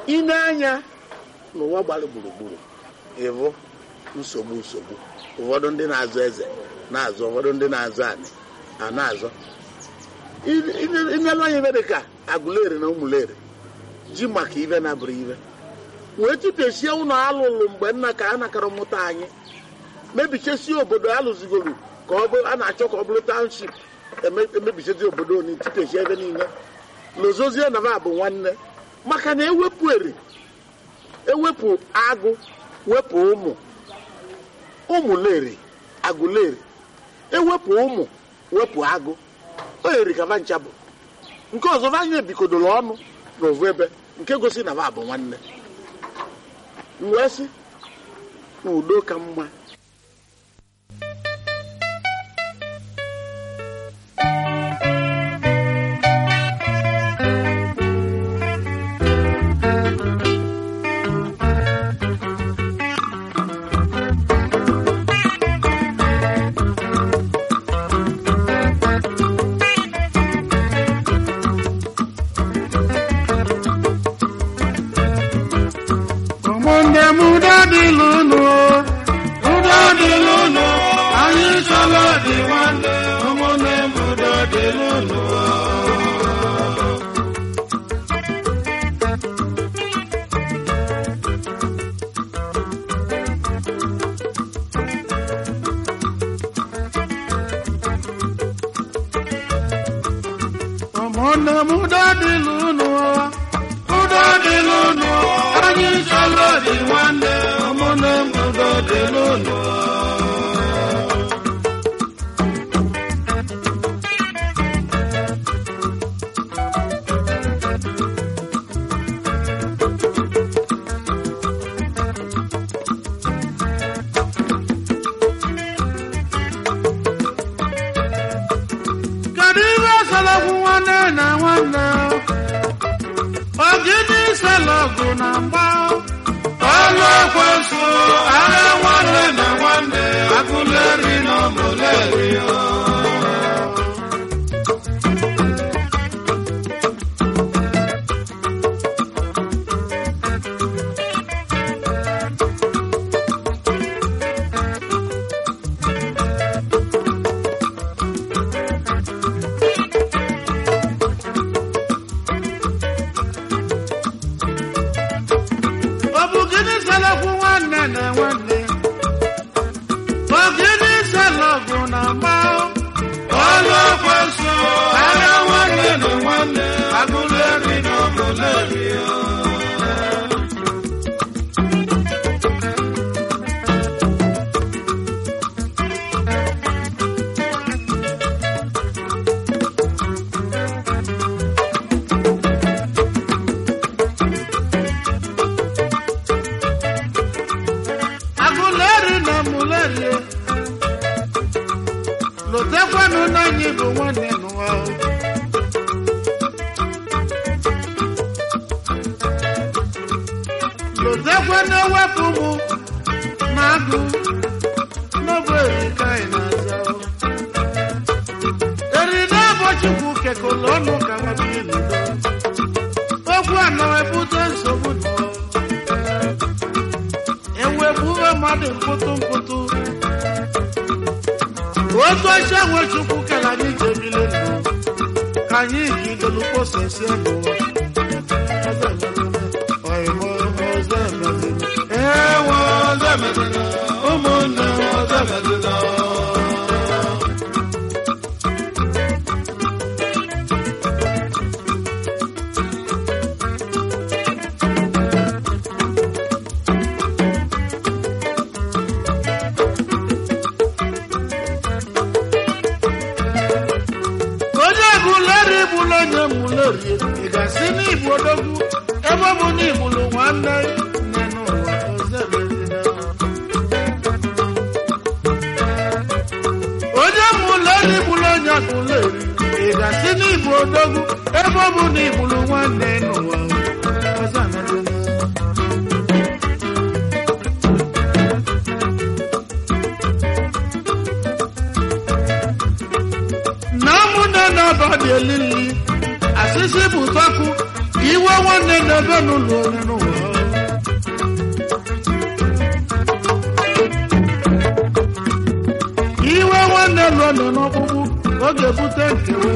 ine anya n'ụwa gbara gburugburu ịbụ nsogbu nsogbu ụfọdụ ndị na-azụ eze na-azụ ụfọdụ ndị na-azụ anị a na-azọ inelu anya ibe dị ka agụleri na ụmụleri ji maka ibe na bụrụ ibe wee tipesie ụlọ alụlụ mgbe nna ka a nakara mụta anyị mebichesie obodo alụzigoro ka ọ bụ a na-achọ ka ọ bụrụ township emebichezi obodo oni tipesie ebe niile lozozie na ba bụ nwanne maka na ewepụ eri ewepụ agụ wepụ ụmụ ụmụleri agụleri ewepụ ụmụ wepụ agụ o yiri ka ncha bụ nke ọzọ anyị ebikodoro ọnụ n'ovu ebe nke gosi na ba bụ nwanne wee sị na udo ka mma ụmụnne m udo dịlụ unu udo dịlụ unu anyị chọrọ dị nwanne ụmụnne m udo dịlụ unu ụmụnne m udo dịlụ unu udo dịlụ unu anyị chọrọ dị nwanne ụmụnne m udo dịlụ unu kedu ihe selọgwụ nwanne na nwanne ogidi selọgụ na mgba ọlụ ekwensu agha nwanne na nwanne agụleri na ọmụleri ọ bụ gịnị selọgwụ nwanne na nwanne ogidi selọgụ na mgba ọlụ ekwensu agha nwanne na nwanne agụleri na ọmụleri agụleri na mụleri lotekwanụ na anyị bụ nwanne n'ụwa lotekwanụ ewepụ mụ na agụ n'ọbụ erika anyị na-aza eride ụbọchukwu kekọrọ ọnụ ka nwabihe n'udo okwu anọ ebute nsogbu n'ụwa ewepụwe mmadụ mpụtụ mpụtụ otu ọcha nwe chukwu kere anyị ji ebili ndụ ka anyị jidolu kposasie n'ụwa Ọyịmọ ọzọ emezina. Ewo ọzọ emezina. ụmụnne ọzọ emezina. onye bụleri bụrụ onye mụlerie ị ga-asị n'igbo odogwu ebe ọ bụ na igbulu nwanne nne n'ụwa ọzọ emezina. onye mụleri bụrụ onye akụleri ị ga-asị n'igbo odogwu ebe ọ bụ na igbulu nwanne n'ụwa ọzọ emezina. na ụmụnne na-aba dị elili asịsị bụ tọkụ iwe nwanne na-ebe n'ụlọ onye n'ụwa iwe nwanne lụọ nọ n'ọkpụkpụ ọ ga-ebute nkewa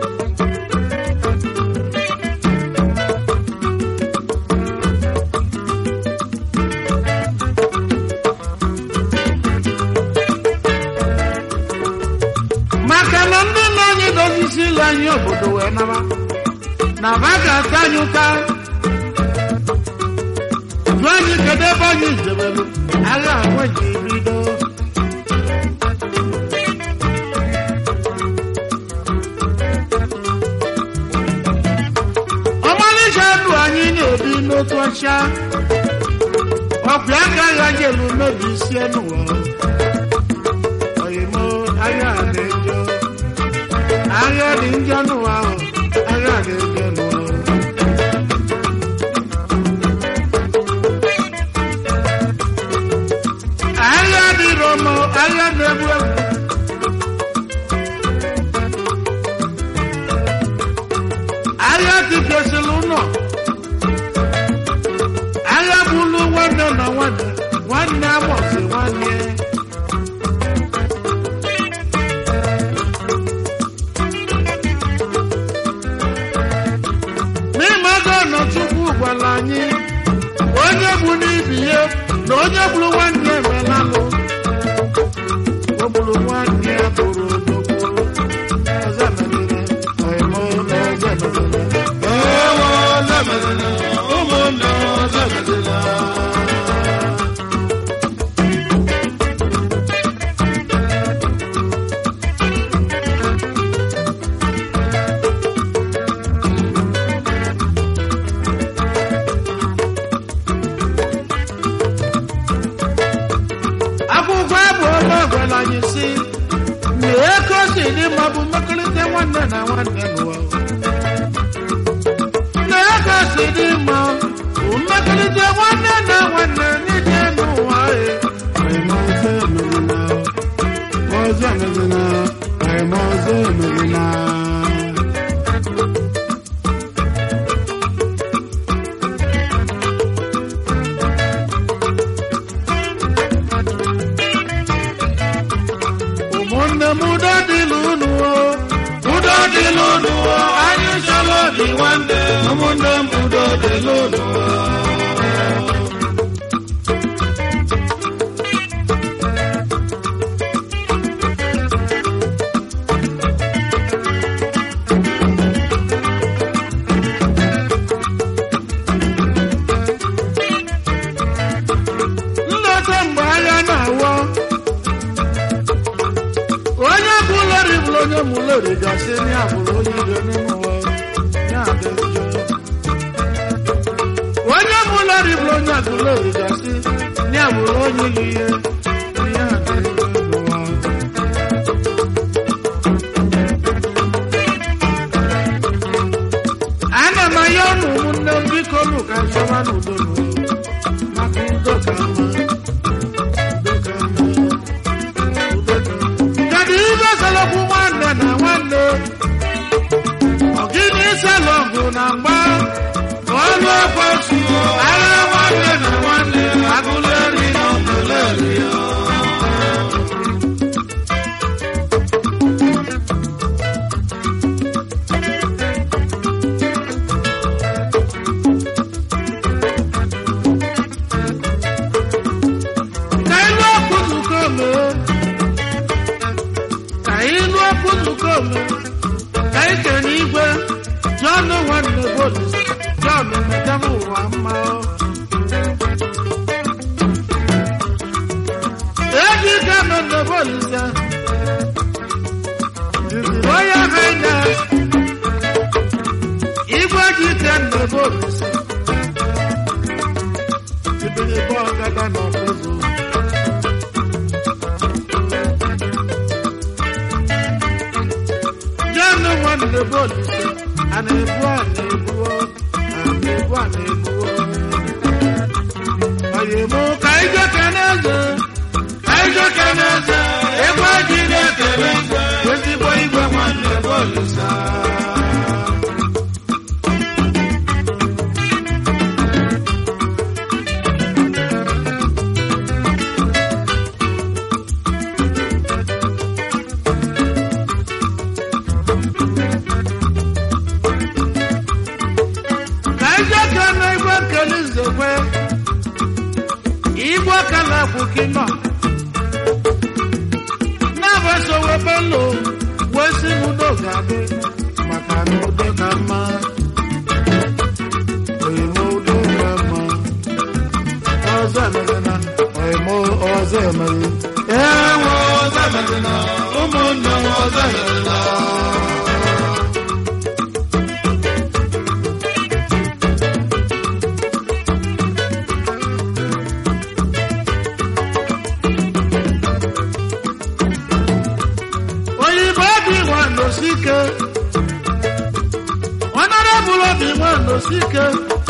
maka na ndị nna anyị dozisi ile anyị obodo wee naba na ba ga-ata anyị ụta jụọ anyị kedu ebe anyị jebelu agha agwa ji bido ọmalịcha ndụ anyị na-ebi n'otu ọcha ọkwa aka agha jelu mebi isi n'ụwa oyimo agha dị njọ agha dị njọ n'ụwa ahụ agha dị njọ n'ụwa agha dị romo agha na-egbu egbu agha tikesịrị ụlọ agha bụlụ nwanne na nwanne nwanne amụsị nwanne n'ịmago na chukwu gwara anyị onye bụ n'ibi ya na onye gburu nwanne emelalụ o gburu nwanne ya bụrụ odogwu ọzọ emegide ọyịmọ na ọzọ emegide ewo zemedela ụmụnne zemedela akwụkwọ abụ ọma gwara anyị si na ego si dị mma bụ mmekọrịta nwanne na nwanne n'ụwa na ego si dị mma bụ mmekọrịta nwanne na nwanne n'ije n'ụwa e ọyịmọ ọzọ emegela ọzọ emegela ọyịmọ ọzọ emegela ụmụnne m udo dịlụ unu o udo dịlụ n'ụwa anyị chọrọ dị nwanne ụmụnne m udo dịlụ n'ụwa nleta mgbe agha na-awọ onye bụ lori bụrụ onye mụ lori gasị ya bụrụ onye ire n'ime ụwa ya dị njọ onye mụ lori bụrụ onye agụ lori gasị ya bụrụ onye yi ihe ya dị njọ n'ụwa ana m anya ụmụ ụmụnne m biko nụ ka nchọba n'udo n'ụwa maka udo ka mma udo ka mma kedu ibe selọgwụ nwanne na nwanne ọ gịnị selọgwụ na mgba ọlụ ekwesu agha nwanne na nwanne agụleri na ọgụleri ka ilu okwu nzukọ mee ka ilu okwu nzukọ mee ka ike n'igwe jọn nwanne bolis jọn emeka m ụwa mma eji ike nọ na bolis ya onye haina igwe ji ike nọ bolis ibiri bọọ gada n'ọkụzụ Jẹ́nu wọn lè bọ́ọ̀lù ṣe, àná-ebu àná-ebu ọ́, àná-ebu àná-ebu ọ́. Ọ̀yẹ̀mú kàíjọ́ kẹ́nẹ́zẹ̀, kàíjọ́ kẹ́nẹ́zẹ̀, egwu ajì na-ekele eze, ezigbo igwe wọn lè bọ́ọ̀lù ṣe. anyị ka na igwe kele nzekwe igwe kele kwuki nọ na-abaso webelo wee si n'udo ga-adị maka na udo ka mma oyimo udo ka mma ọzọ emezina oyimo ọzọ emezi ewe ọzọ emezina ụmụnne m ọzọ emezina oyibo obi nwando sike ọnọrọbụl obi nwando sike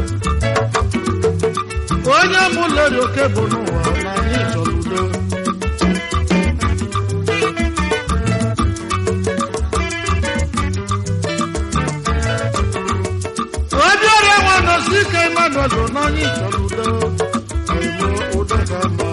onye mụleri oke bụ n'ụwa na anyị chọrọ udo obi ọrịa nwando sike emmanuel bụ na anyị chọrọ udo oyibo udo ga mma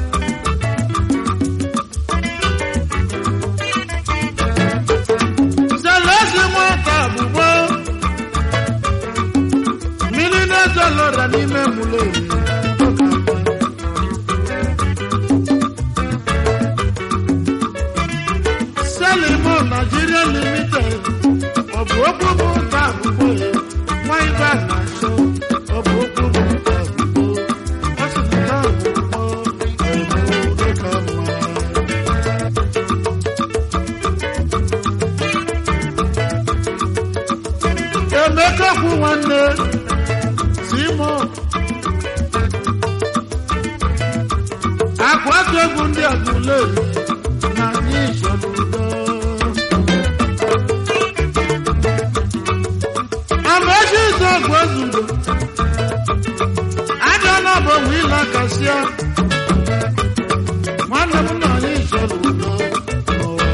zelezi nwata bụbo mmiri na-ezo lọra n'ime mụlori selimo nigeria limited ọ bụ okwu bụ nta abụbo ya nwa ibe a na-achọ ọ bụ okwu bụ nta abụbo ọ sị na nta abụbo ọyịmụ dịka mma emeka kwu nwanne simon akwatu egwu ndị agụleri na anyị chọrọ udo amaechi izu ọgụ ezudo aja na bụ wila kasịa nwanne m na anyị chọrọ udo n'ụwa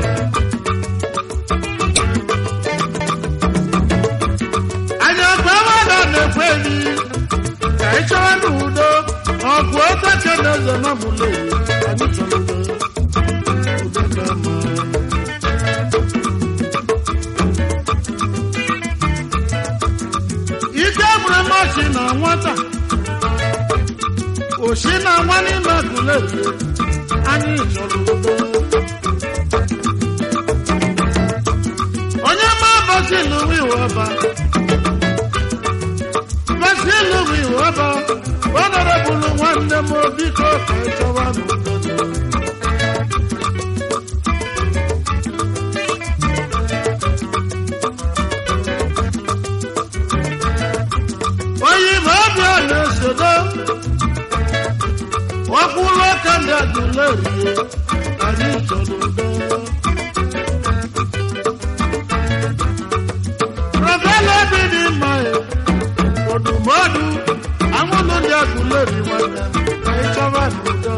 anyị ọgba mmadụ na-ekwe eri ka ị chọwa n'udo ọgụ oteche na eze na mụle anyị chọrọ udo udo ka mma ike gburu machi na nwata oshi na nwa n'ime agụle anyị chọrọ udo onye ma bọchị n'uwe iwe ọba Basilu mi waba, honorable nwanne m biko ka ị chọwa n'udo. Oyibo ọbịa na-esodo, ọkwụrụ ọka ndị adụlerie, anyị chọrọ udo. Rọbele bi dị mma ya. Odùmọ́dù, àwọn olóde àgùlẹ̀rì wọn nà ẹ̀ sábà nìjọ.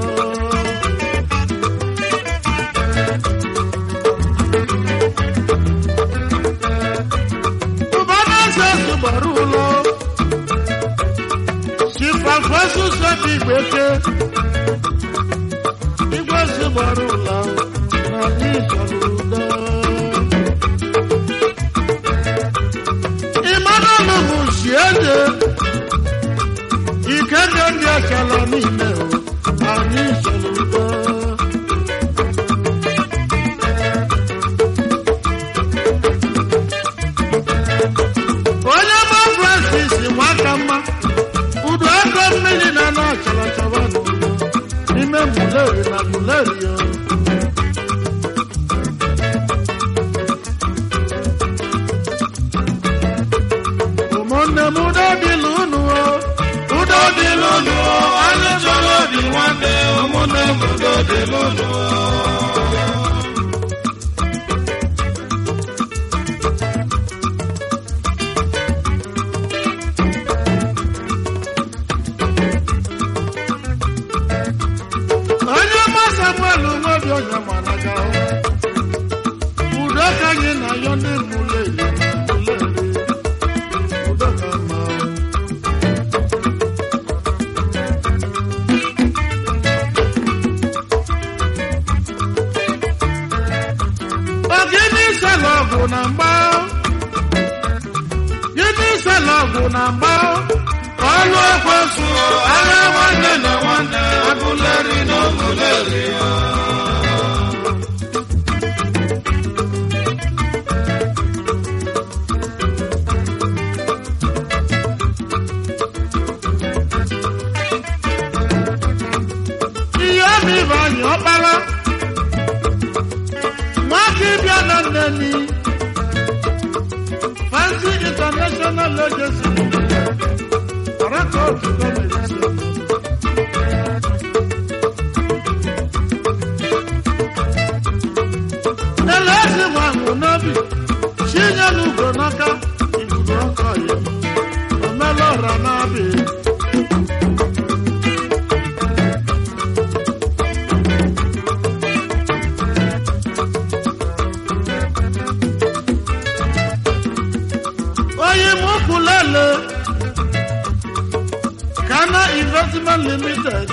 Bùbá náà ṣe ṣùgbọ́rù lọ. Ṣìfàfọ́ ṣùṣọ́ ti gbèké. Igbó ṣùgbọ́rù lọ. Nà ní ìṣòro náà. Emmanuel Mushiede ìkéde ndị ekele niile o anyị soro udo onye ma Francis nwaka mma udo ego mmiri na na achara achara n'udo n'ime muleri na muleri o ụmụnne m udo dịla unu o udo dịla unu o anyị chọrọ obi nwanne ụmụnne m udo dịla unu o onye ọma samuel nwebi onye managa udo ka anyị na ya ndị mụleri mụleri udo ka mma na-agba ọlụ ekwesu agha nwanne na nwanne agụleri na oguleri ihe obi bụ anyị ọkpara nwaka ịbịa na nneni fancy international agency ọraka otu gọọmenti ele ezi nwahụ n'obi chinye n'ugo n'aka ikuku ọkọ ya omela ọra n'abịa oyi mukulele Ghana Investment Limited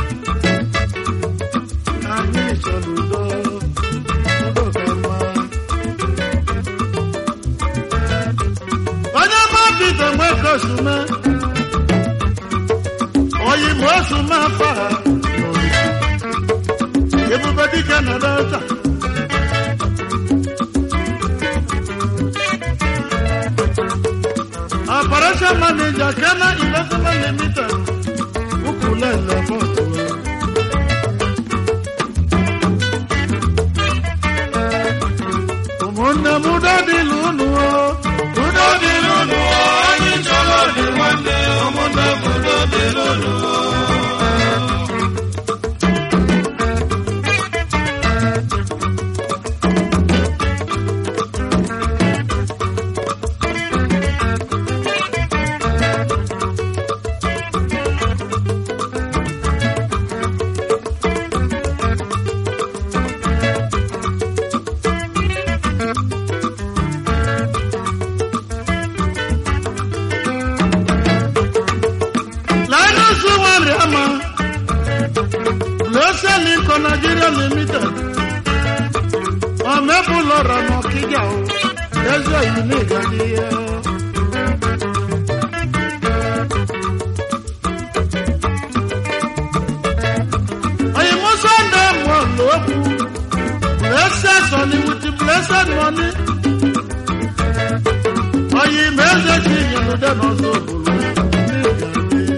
anyị chọrọ udo udo ka mma. onye ma bido nwe kosume oyi ma osume afa ha ebube dike na delta operation manager Ghana Investment Limited ukulele bọtụ ụmụnne m udo dịlụ unu o udo dịlụ unu o anyị chọrọ dị nwanne ụmụnne m udo dịlụ unu o Linus Wariama, Lose Lincoln Nigeria Limited, Ọmẹ́bùlọ́ra mọ̀ kíjà o, lẹ́sẹ̀ yìí ní ìgbàdíyẹ. Òyìnbó Sunday mọ̀ lóògùn, blessed sunny with the blessed money. Òyìnbó ẹ̀ṣẹ̀ kì í yẹn lóde náà sóbòrò ní ìgbàdíyẹ.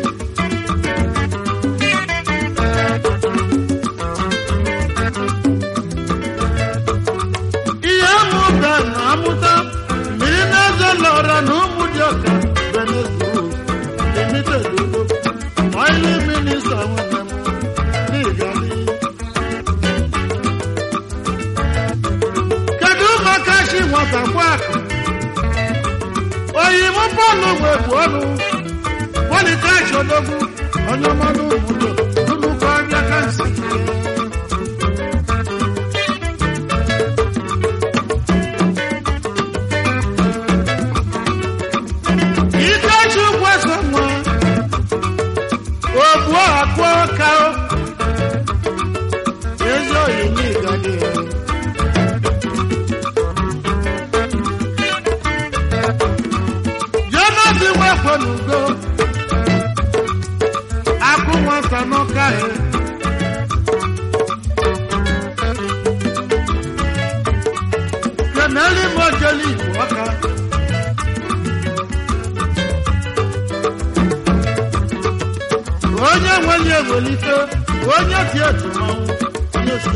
ihe mụta na amụta mmiri na-ezo lọra na ụmụ dị ọka venezuela limited udo oili minista nwere m n'igali kedu maka chi nwata kwakụ oyibo bọọlụ wepụ ọnụ polikachi odogwu onye ọmanụ ụmụdo nnukwu anya kansi Ikechi kwesa nwa ogbu akụ ọka o. ezi oyi n'igade Jonathan wekwe n'ugo akụ nwata n'ọka he keneli mojeli igbo ọka onye nwere ewelite onye dị etu mmanwụ onye so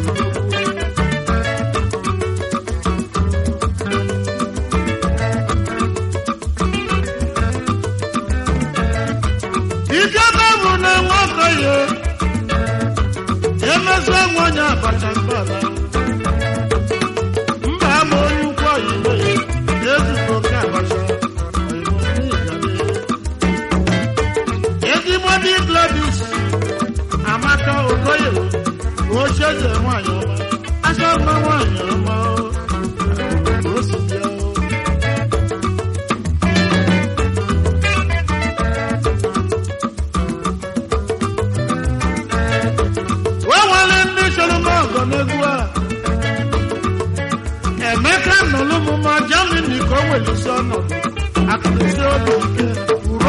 ike bụ na nwoke ya emezi nwe onye abacha mgbala mba ama onye ukwu oyibo ya ezigbo oke abacha oyibo n'ịgale ezigbo dị gladys amaka okoye ocheeze nwanyị ọma aka mma nwanyị ọma o si bịa o. o nwere ndị chọrọ m ọgọ n'egwu a emeka nọlụ m ma jamini ka o welisi ọnọdụ akụrụsi obi ike uru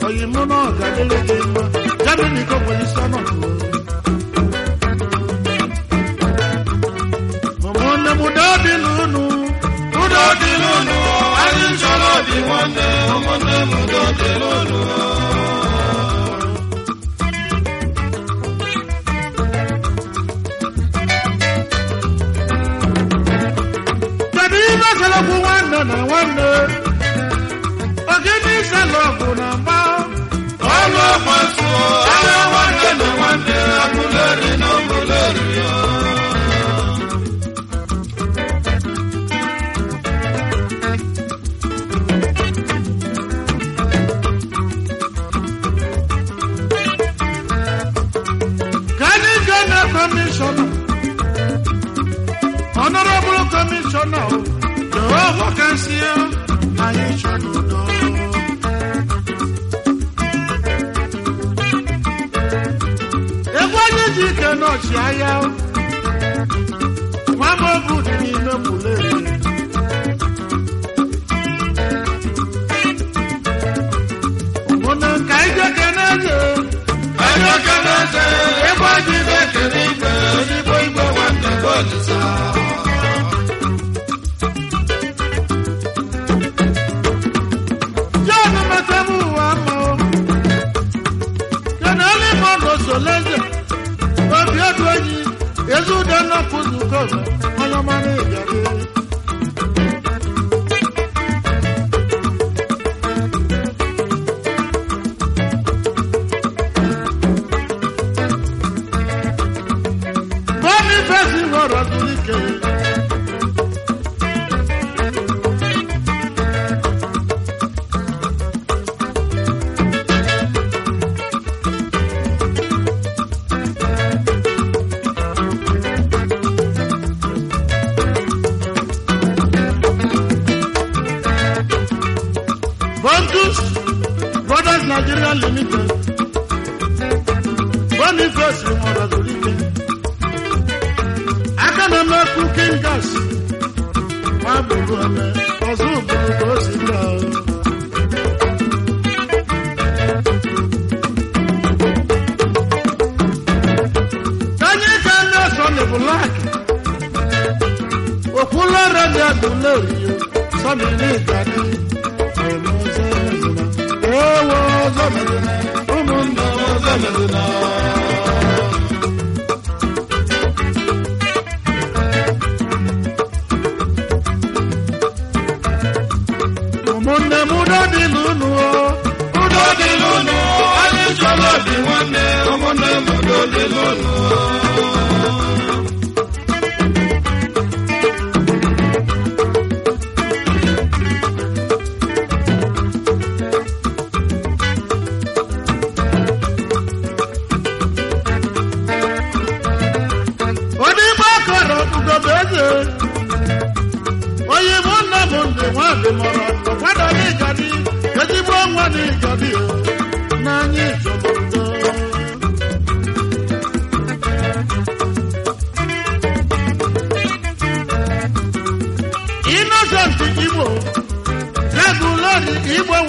oyi mụ na ọ ga-adịrị gị mma Germany ka nwere isi ọnọdụ ụmụnne m udo dị n'unu udo dị n'unu anyị chọrọ obi nwanne ụmụnne m udo dị n'unu kedu ihe selọgwụ nwanne na nwanne ogene selọgwụ na mgba ọlụ ọgbaso agha nwanne na nwanne abụleri na ọbụleri ka anyị gaa na kọmishọna Honorable Commissioner, Jehovah can see you, and you should know. Egwu onye ji ike n'ọchị agha, nwa m obu dị n'ime mụlere. Ụmụnne ka anyị jee kene eze. Anyị jee kene eze, egwu anyị jee kene igwe, ezigbo igwe nwanne bụ Olisa. John Matamu Wamo. Kenali Mondo Solenje. Obi Odonyi. Yezu Dana Kuzu Kobe. Oyomani Igari. Boniface Ngoro Zulike. Bontus Brothers Nigeria Limited. Boniface Morazolite. Aka na-eme cooking gas. Nwa bụrụ eme, ọzọ bụrụ ka o si gaa. Kanye ka ndị ọsọ bụ lak. Okwulọrọ dị adụla oriyo. Sọmi ní ìgbàdí. Ewo ọzọ mẹ́rin. Ụmụnna ọzọ mẹ́rin. ụmụnne m udo dị n'unu o udo dị n'unu anyị chọrọ obi nwanne ụmụnne m udo dị n'unu odigbo kọrọ ugobe eze onye mụ nna m ndị nwadị mọrọ ụkwado n'ịgadi ezigbo nwa n'ịgadi n'anya ịchọbụdo Innocent Igbo regulori Igbo